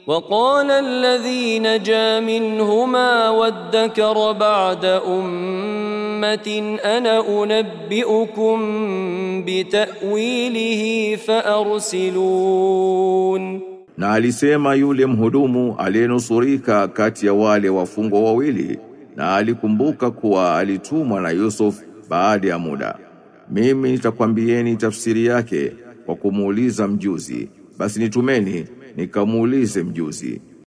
وقال الذي نجا منهما وادكر بعد أمة أنا أنبئكم بتأويله فأرسلون Na alisema yule mhudumu aliyenusurika kati ya wale wafungwa wawili na alikumbuka kuwa alitumwa na Yusuf baada ya muda. Mimi nitakwambieni tafsiri yake kwa kumuuliza mjuzi. Basi nitumeni nikamuulize mjuzi.